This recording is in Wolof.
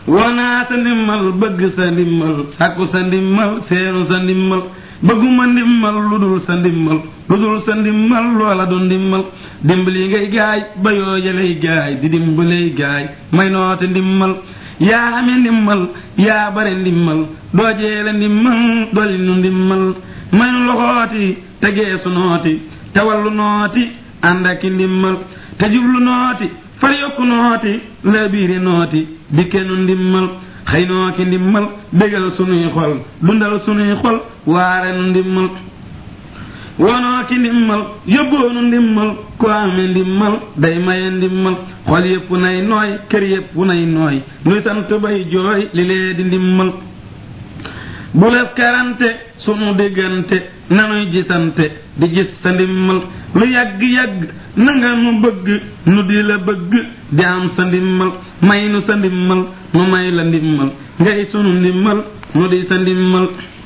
wonaa sa ndimmal bëgg sa ndimmal sàkku sa ndimmal seenu sa ndimmal bëgguma ndimmal lu dul sa ndimmal lu dul sa ndimmal loola du ndimmal dimbali ngay gaay ba yooyalay gaay di dimbalay gaay may noote ndimmal yaa ame ndimmal yaa bare ndimmal doo jeele ndimmal doli nu ndimmal may nu loxooti tegee su nooti te wallu nooti ànd aki ndimmal te jublu nooti far yokku nooti la biiri nooti dikkenu ndimmal xëy noo ki ndimmal bégal sunuy xol dundal sunuy xol waare nu ndimmal wonoo ki ndimmal yóbboonu ndimmal ku ame ndimmal day maye ndimmal xol yépp nay nooy kër yépp nay nooy nuy sant bay jooy li lee di ndimmal bu les karante sunu diggante nanuy gisante di gis sa ndimmal lu yàgg-yàgg na nga nu bëgg nu di la bëgg di am sa ndimmal may nu sa ndimmal nu may la ndimmal ngay sunu ndimmal nu di sa ndimmal